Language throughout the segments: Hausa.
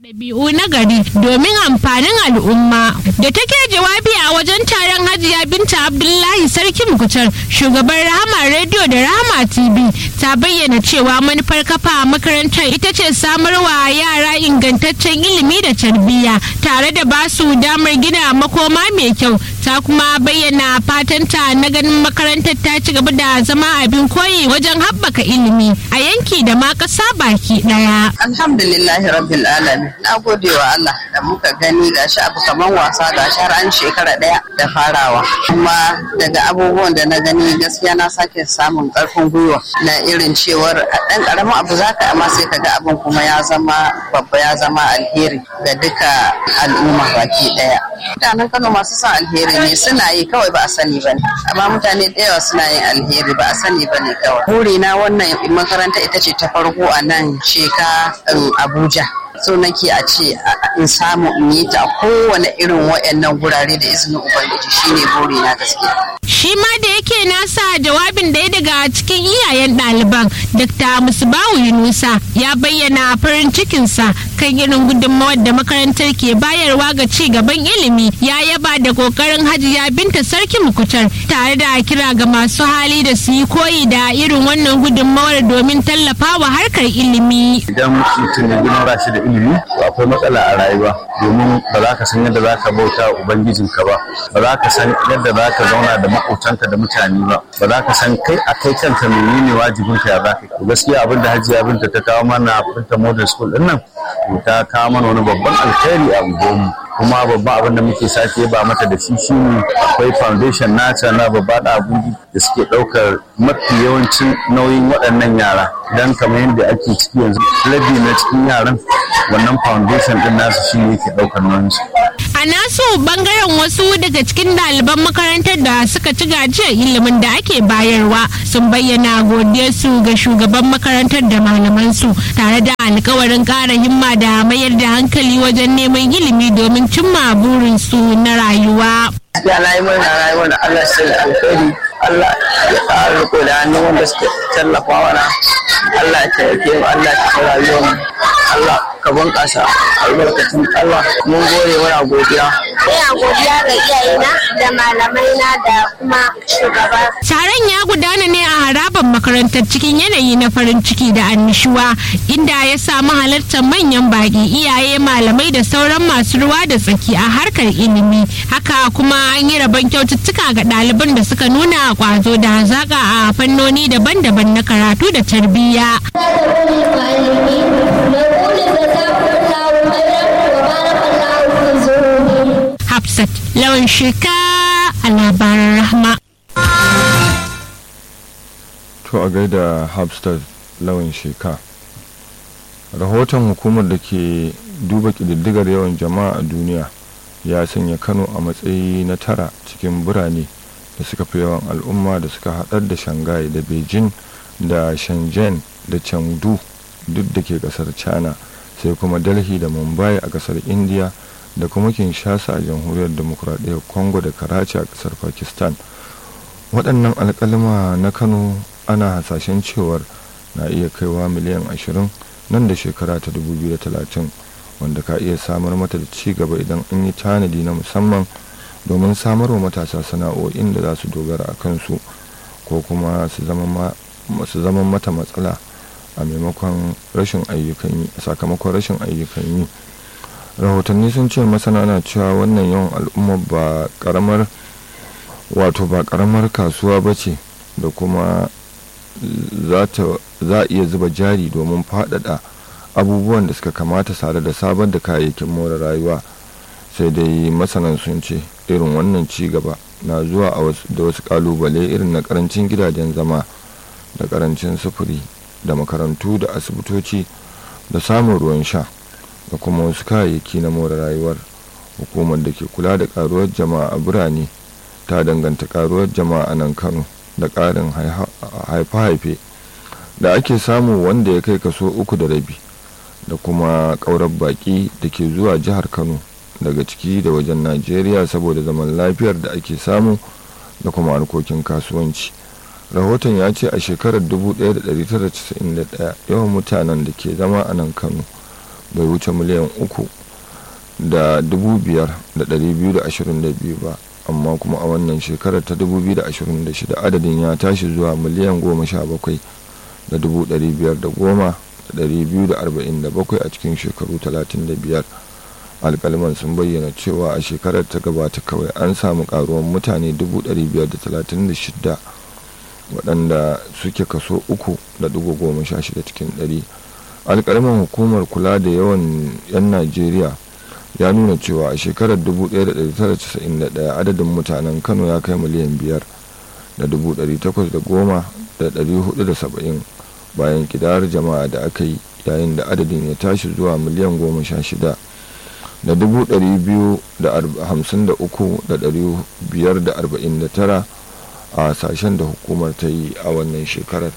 ɗabi'u na gari domin amfanin al'umma da take jawabi a wajen taron hajiya binta abdullahi sarki mukutar shugaban rahama rediyo da rahama tv ta bayyana cewa manufar kafa makarantar ita ce samarwa yara ingantaccen ilimi da tarbiyya tare da basu damar gina makoma mai kyau ta kuma bayyana fatanta na ganin makarantar ta ci gaba da zama abin koyi wajen haɓaka ilimi a yanki da ma ƙasa baki ɗaya. alhamdulillahi rabbil alamin na gode wa Allah da muka gani gashi abu kaman wasa gashi har an shekara daya da farawa kuma daga abubuwan da na gani gaskiya na sake samun karfin gwiwa na irin cewar dan karamin abu zaka amma sai kaga abin kuma ya zama babba ya zama alheri ga duka al'umma baki daya mutanen Kano masu son alheri ne suna yi kawai ba a sani ba ne amma mutane da yawa suna yin alheri ba a sani ba ne kawai burina wannan makaranta ita ce ta farko a nan sheka Abuja so nake a ce in samu in yi ta kowane irin wayannan gurare da izinin ubangiji shine buri na gaskiya shi ma da yake nasa jawabin ɗaya daga cikin iyayen ɗaliban dr musbawu yunusa ya bayyana farin cikinsa kan irin gudunmawar da makarantar ke bayarwa ga ci gaban ilimi ya yaba da kokarin hajiya binta sarki mukutar tare da kira ga masu hali da su yi koyi da irin wannan gudunmawar domin tallafawa harkar ilimi idan mutum ya gina shi da ilimi to akwai matsala a rayuwa domin ba za ka san yadda za ka bauta wa ubangijinka ba ba za ka san yadda za ka zauna da maƙotanka da mutane ba ba za ka san kai a kai kanka menene wajibin ka ya za ka to gaskiya abin da hajiya binta ta kawo mana binta model school din nan to ta kawo mana wani babban alkhairi a unguwarmu kuma babban abin da muke sake ba mata da shi shine akwai foundation nata na babba da abuji da suke ɗaukar mafi yawancin nauyin waɗannan yara dan kamar yadda ake ciki yanzu rabi na cikin yaran wannan foundation din nasu shi ne yake ɗaukar nauyin su a nasu bangaren wasu daga cikin ɗaliban makarantar da suka ci gajiyar ilimin da ake bayarwa sun bayyana godiyarsu ga shugaban makarantar da malamansu tare da alkawarin ƙara himma da mayar da hankali wajen neman ilimi domin cimma burinsu na rayuwa. Ya na yi murna rayuwar da Allah sai da alkhairi Allah ya ƙara riko da hannun wanda suka tallafa mana Allah ya taimake mu Allah ya tafi rayuwar mu Allah ka bunƙasa albarkatun Allah mun gode muna godiya. Ina godiya ga iyayena da malamaina da kuma shugaba. Taron ya gudana ne a harabar makarantar cikin yanayi na farin ciki da annishuwa inda ya samu halartar manyan baƙi iyaye malamai da sauran masu ruwa da tsaki a harkar ilimi. Haka kuma an yi rabon kyaututtuka ga ɗaliban da suka nuna kwazo da hazaƙa a fannoni daban-daban na karatu da tarbiyya. Hafsat lawan sheka a labaran rahma. To a gaida Hafsat lawan sheka. Rahoton hukumar da ke duba ƙididdigar yawan jama'a a duniya ya sanya Kano a matsayi na tara cikin birane da suka fi yawan al'umma da suka haɗar da Shanghai da Beijing da Shenzhen da Chengdu duk da ke ƙasar China sai kuma Delhi da Mumbai a ƙasar India da kuma kinshasa a jamhuriyar demokuraɗiyyar congo da karachi a ƙasar pakistan waɗannan alƙalma na kano ana hasashen cewar na iya kaiwa miliyan 20 nan da shekara ta 2030 wanda ka iya samar mata da ci gaba idan an yi tanadi na musamman domin samarwa matasa sana'o'in da za su dogara a kansu ko kuma su zama mata matsala a maimakon rashin ayyukan yi sakamakon rashin ayyukan yi rahotanni sun ce masana na cewa wannan yawan al'umma ba karamar wato ba karamar kasuwa ba ce da kuma za a iya zuba jari domin faɗaɗa abubuwan da suka kamata tare da sabar da kayayyakin more rayuwa sai dai masanan sun ce irin wannan ci gaba na zuwa da wasu kalubale irin na karancin gidajen zama da karancin sufuri da makarantu da asibitoci da samun ruwan sha da kuma wasu kayayyaki na more rayuwar hukumar da ke kula da karuwar jama'a a birane ta danganta karuwar jama'a a nan kano da ƙarin haife-haife da ake samu wanda ya kai kaso uku da rabi da kuma ƙaurar baƙi da ke zuwa jihar kano daga ciki da wajen najeriya saboda zaman lafiyar da ake samu da kuma harkokin kasuwanci rahoton ya ce a shekarar 1991 yawan mutanen da ke zama a nan kano bai wuce miliyan uku da dubu biyar da ɗari biyu da ashirin da biyu ba amma kuma a wannan shekarar ta 2026 adadin ya tashi zuwa miliyan goma sha bakwai da dubu ɗari biyar da goma da ɗari biyu da arba'in da bakwai a cikin shekaru talatin da biyar alkalman sun bayyana cewa a shekarar ta gabata kawai an samu karuwan mutane dubu ɗari biyar da talatin da shida waɗanda suke kaso uku da dubu goma sha shida cikin ɗari alkalman hukumar kula da yawan 'yan najeriya ya nuna cewa a shekarar 1991 adadin mutanen kano ya kai miliyan biyar da 810,470 bayan kidar jama'a da aka yi yayin da adadin ya tashi zuwa miliyan goma sha shida da 253,549 a sashen da hukumar ta yi a wannan shekarar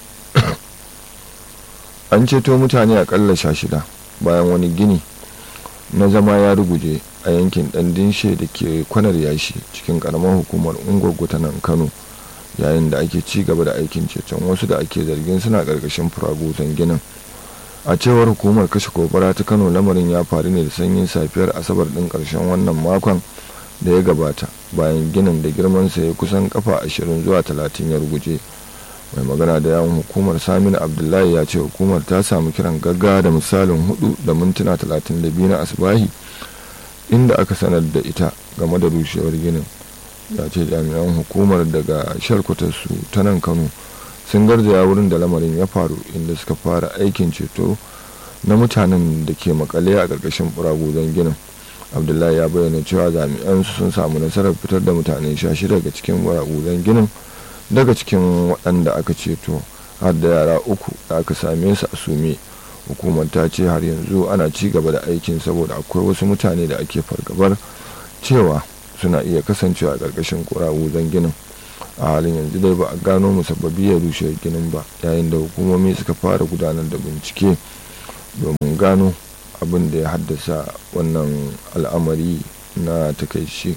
an ceto mutane akalla sha shida bayan wani gini na zama ya ruguje a yankin dan dinshe da ke kwanar yashi cikin karamar hukumar ungwaggo ta nan kano yayin da ake ci gaba da aikin ceton wasu da ake zargin suna karkashin furagutan ginin a cewar hukumar kashe gobara ta kano lamarin ya faru ne da sanyin safiyar asabar din karshen wannan makon da ya gabata bayan ginin da girmansa ya kusan kafa ashirin zuwa talatin ya ruguje mai magana da yawon hukumar saminu abdullahi ya ce hukumar ta samu kiran gaggawa da misalin hudu da mintuna talatin da biyu na asibahi inda aka sanar da ita game da rushewar ginin ya ce jami'an hukumar daga sharkutarsu ta nan kano sun garzaya wurin da lamarin ya faru inda suka fara aikin ceto na mutanen da ke makale a ƙarƙashin buraguzan ginin abdullahi ya bayyana cewa jami'an su sun samu nasarar fitar da mutane sha shida daga cikin buraguzan ginin daga cikin waɗanda aka ceto har da yara uku da aka same su a sume hukumar ta ce har yanzu ana ci gaba da aikin saboda akwai wasu mutane da ake fargabar cewa suna iya kasancewa a ƙarƙashin ƙurawuzan ginin a halin yanzu dai ba a gano musabbabi ya rushe ginin ba yayin da hukumomi suka fara gudanar da bincike domin gano abin da ya haddasa wannan al'amari na takaici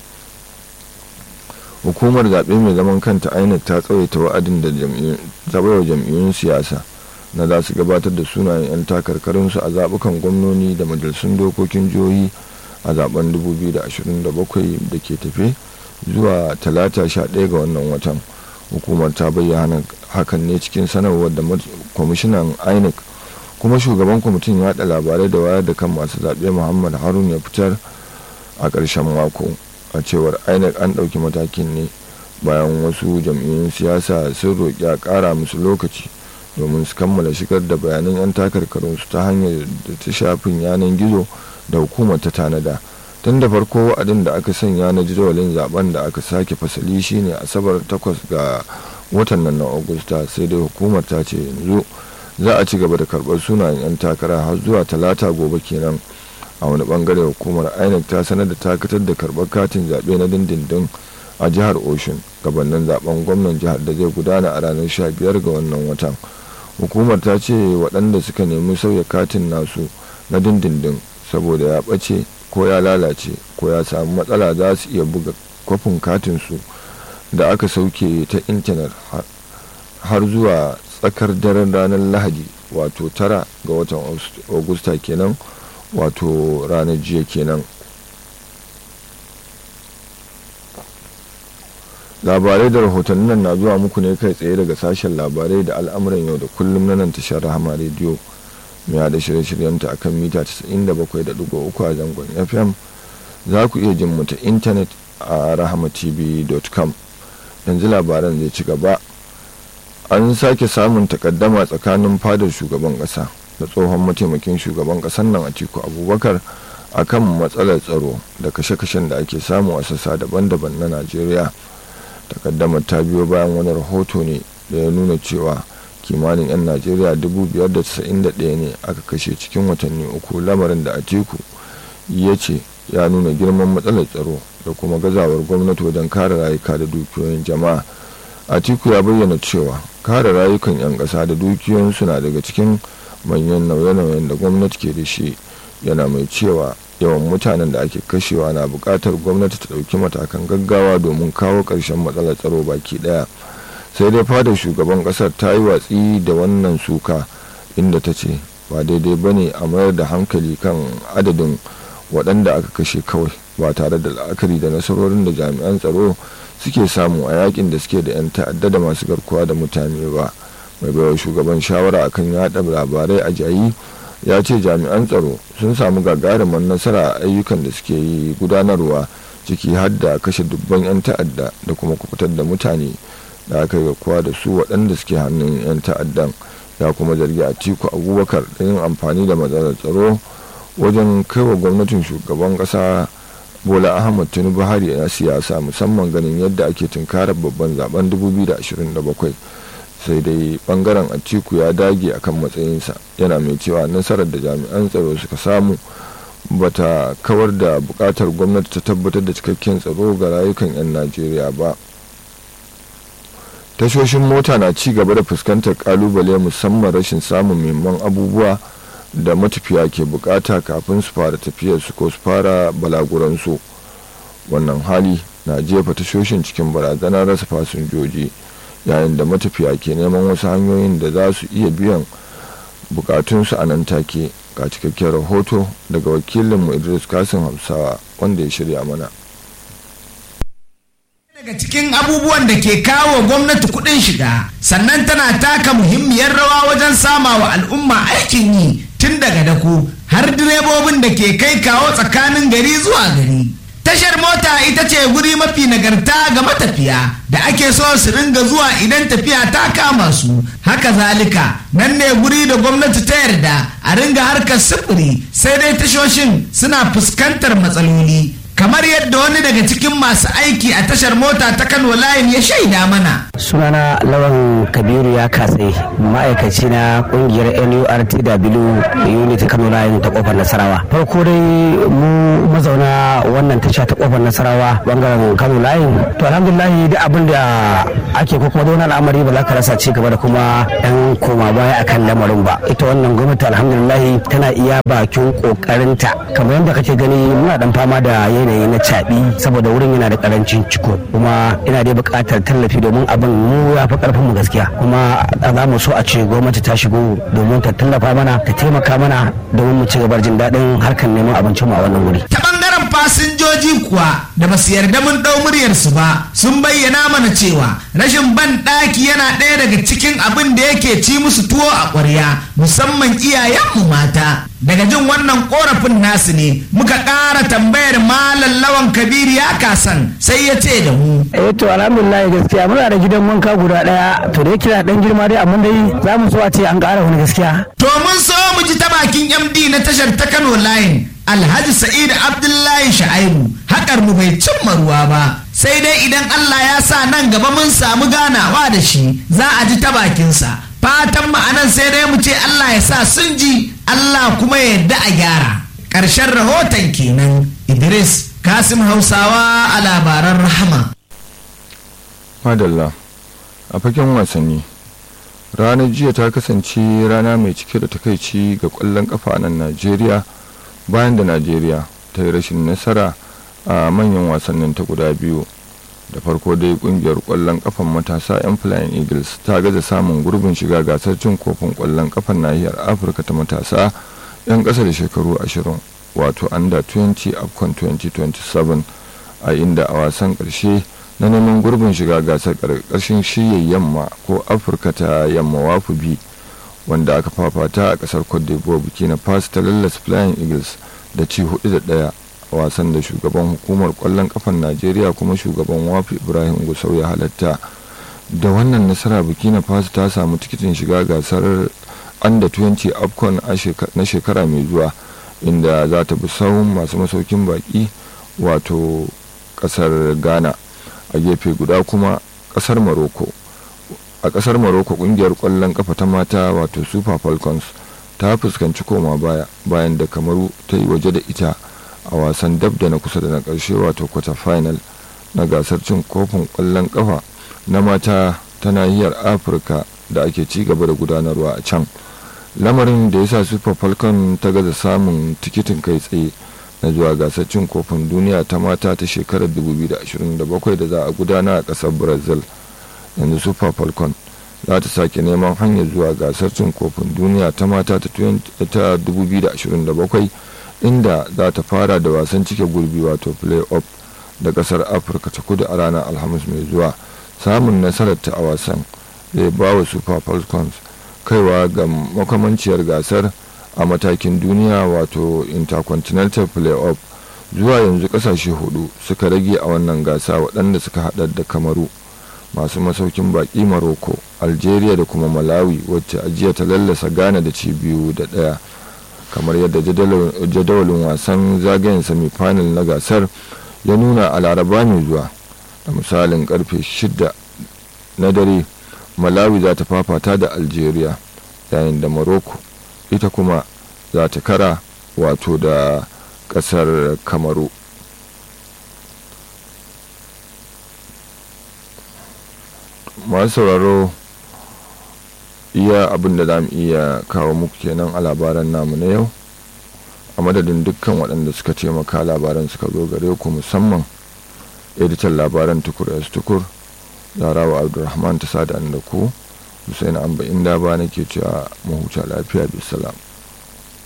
hukumar zaɓe mai zaman kanta inec ta tsawaita wa'adin da zaɓewa jam'iyyun siyasa na za su gabatar da sunayen 'yan takarkarinsu a zaɓukan gwamnoni da majalisun dokokin jihohi a zaben 2027 da ke tafe zuwa talata 11 ga wannan watan hukumar ta bayyana hakan ne cikin sanarwar da kwamishinan inec kuma shugaban kwamitin yaɗa labarai da wayar da kan masu zaɓe muhammad harun ya fitar a ƙarshen mako a cewar inec an ɗauki matakin ne bayan wasu jam'iyyun siyasa sun roƙi a ƙara musu lokaci domin su kammala shigar da bayanan 'yan takarkarunsu ta hanyar da ta shafin yanar gizo da hukumar ta tanada tun da farko wa'adin da aka sanya na jadawalin zaben da aka sake fasali shine asabar 8 ga watan nan na agusta sai dai hukumar ta ce yanzu za a ci gaba da karɓar sunayen 'yan takara har zuwa talata gobe kenan a wani bangare hukumar inec ta sanar da takatar da karɓar katin zaɓe na dindindin a jihar oshun gabanin zaben gwamnan jihar da zai gudana a ranar 15 ga wannan watan hukumar ta ce waɗanda suka nemi sauya katin nasu na dindindin saboda ya ɓace ko ya lalace ko ya samu matsala za su iya buga kwafin katinsu da aka sauke ta intanet har zuwa tsakar daren ranar lahadi wato tara ga watan augusta kenan wato ranar jiya kenan labarai da rahotannin nan na zuwa muku ne kai tsaye daga sashen labarai da al'amuran yau da kullum na nan tashar rahama rediyo mai haɗa shirye-shiryenta akan mita 97.3 a zangon fm za ku iya jin mu ta intanet a rahamatv.com yanzu labaran zai ci gaba an sake samun takaddama tsakanin fadar shugaban ƙasa da tsohon mataimakin shugaban ƙasar nan atiku abubakar akan matsalar tsaro da kashe-kashen da ake samu a sassa daban-daban na najeriya takaddamar ta biyo bayan wani rahoto ne da ya nuna cewa kimanin 'yan najeriya 591 ne aka kashe cikin watanni uku lamarin da atiku ya ce ya nuna girman matsalar tsaro da kuma gazawar gwamnati wajen kare rayuka da dukiyoyin jama'a atiku ya bayyana cewa kare rayukan 'yan ƙasa da dukiyoyinsu na daga cikin manyan nauye-nauyen da gwamnati ke da shi yana mai cewa yawan mutanen da ake kashewa na buƙatar gwamnati ta ɗauki matakan gaggawa domin kawo ƙarshen matsalar tsaro baki ɗaya sai dai fadar shugaban ƙasar ta yi watsi da wannan suka inda ta ce ba daidai ba ne a mayar da hankali kan adadin waɗanda aka kashe kawai ba tare da la'akari da nasarorin da jami'an tsaro suke samu a yakin da suke da 'yan ta'adda da masu garkuwa da mutane ba mai baiwa shugaban shawara akan yada labarai a jayi ya ce jami'an tsaro sun samu gagarumar nasara a ayyukan da suke yi gudanarwa ciki har da kashe dubban 'yan ta'adda da kuma kubutar da mutane da aka yi kuwa da su waɗanda suke hannun 'yan ta'addan ya kuma zargi a tiku abubakar da yin amfani da matsalar tsaro wajen kaiwa gwamnatin shugaban ƙasa bola ahmad tinubu hari na siyasa musamman ganin yadda ake tunkarar babban zaben 2027 sai dai bangaren atiku ya dage akan matsayinsa yana mai cewa nasarar da jami'an tsaro suka samu bata kawar da bukatar gwamnati ta tabbatar da cikakken tsaro ga rayukan 'yan najeriya ba tashoshin mota na ci gaba da fuskantar kalubale musamman rashin samun muhimman abubuwa da matafiya ke bukata kafin su fara tafiyar su ko su fara balaguransu wannan hali na jefa tashoshin cikin barazanar rasa fasinjoji yayin da matafiya ke neman wasu hanyoyin da za su iya biyan bukatunsu a nan take ga cikakken rahoto daga wakilinmu idris kasim hausawa wanda ya shirya mana daga cikin abubuwan da ke kawo gwamnati kuɗin shiga sannan tana taka muhimmiyar rawa wajen sama wa al'umma aikin yi tun daga dako har direbobin da ke kai kawo tsakanin gari zuwa gari tashar mota ita ce guri mafi nagarta ga matafiya da ake so su ringa zuwa idan tafiya ta kama su haka zalika nan ne guri da gwamnati ta yarda a ringa harkar sufuri sai dai tashoshin suna fuskantar matsaloli kamar yadda wani daga cikin masu aiki a tashar mota ta kano layin ya shaida mana sunana lawan kabiru ya katse ma'aikaci na kungiyar nurtw unit kano layin ta kofar nasarawa farko dai mu mazauna wannan tasha ta kofar nasarawa bangaren kano layin to alhamdulillah duk abin da ake ko kuma da wani al'amari ba za ka rasa ci gaba da kuma yan koma baya akan lamarin ba ita wannan gwamnati alhamdulillah tana iya bakin kokarinta kamar yadda kake gani muna dan fama da yanayi na caɓi saboda wurin yana da karancin ciko kuma ina dai buƙatar tallafi domin abin mu ya fi ƙarfin mu gaskiya kuma za mu so a ce gwamnati ta shigo domin ta tallafa mana ta taimaka mana domin mu ci gaba jin daɗin harkar neman abincin mu a wannan wuri. ta bangaren fasinjoji kuwa da basu yarda mun ɗau muryarsu ba sun bayyana mana cewa rashin ban ɗaki yana ɗaya daga cikin abin da yake ci musu tuwo a ƙwarya musamman iyayenmu mata daga jin wannan korafin nasu ne muka ƙara tambayar malam lawan kabiru ya kasan sai ya ce da mu eh to alhamdulillah gaskiya muna da gidan wanka guda ɗaya to da yake da ɗan girma dai amma dai za mu so a ce an ƙara wani gaskiya. to mun so mu ji ta bakin md na tashar ta kano line alhaji sa'id abdullahi sha'aibu haƙar mu bai cimma ruwa ba sai dai idan allah ya sa nan gaba mun samu ganawa da shi za a ji ta bakinsa fatan ma'anan sai dai mu ce Allah ya sa sun ji Allah kuma ya yarda a gyara ƙarshen rahoton kenan Idris Kasim Hausawa a labaran rahama madalla a fagen wasanni ranar jiya ta kasance rana mai cike da takaici ga kwallon kafa a nan najeriya bayan da najeriya ta yi rashin nasara a manyan wasannin ta guda biyu da farko dai kungiyar kwallon kafan matasa 'yan flying eagles ta gaza samun gurbin shiga gasar cin kofin kwallon kafan nahiyar afirka ta matasa 'yan ƙasa da shekaru 20 wato under 20 afcon 2027 a inda a wasan ƙarshe na neman gurbin shiga gasar ƙarƙashin shiyar yamma ko afirka ta yamma wafu bi wanda aka fafata a ƙasar cote d'ivoire burkina faso ta lallas flying eagles da ci hudu da ɗaya wasan da shugaban hukumar kwallon kafan najeriya kuma shugaban wafi ibrahim gusau ya halatta da wannan nasara burkina faso ta samu tikitin shiga gasar under 20 afcon na shekara mai zuwa inda za ta bi sahun masu masaukin baki wato kasar ghana a gefe guda kuma kasar morocco a kasar morocco kungiyar kwallon kafa ta mata wato super falcons ta fuskanci koma baya bayan da kamaru ta yi waje da ita a wasan dab da na kusa da na ƙarshe wato quarter final na gasar cin kofin ƙwallon ƙafa na mata ta nahiyar afirka da ake ci gaba da gudanarwa a can lamarin da ya sa super falcon ta gaza samun tikitin kai tsaye na zuwa gasar cin kofin duniya ta mata ta shekarar 2027 da za a gudana a ƙasar brazil yanzu super falcon za ta sake neman hanyar zuwa gasar cin kofin duniya ta mata ta 2027 inda za ta fara da wasan cike gurbi wato play-off da kasar afirka ta kudu a ranar alhamis mai zuwa samun nasarar ta a wasan zai ba wa super falcons kaiwa ga makamanciyar gasar a matakin duniya wato intercontinental play-off zuwa yanzu kasashe hudu suka rage a wannan gasa waɗanda suka haɗar da kamaru masu masaukin baƙi maroko algeria da kuma malawi wacce ajiya ta lallasa ghana da ci biyu da ɗaya kamar yadda jadawalin wasan zagayen semi-final na gasar ya nuna a laraba mai zuwa da misalin karfe 6 na dare malawi za ta fafata da algeria yayin da morocco ita kuma za ta kara wato da kasar kamaru masu sauraro iya abin da za mu iya kawo muku kenan a labaran namu na yau a madadin dukkan waɗanda suka taimaka labaran suka zo gare ku musamman editan labaran tukur s tukur larawa abdulrahman ta sada da ku husaini amba inda ba nake cewa mahuta lafiya bisalam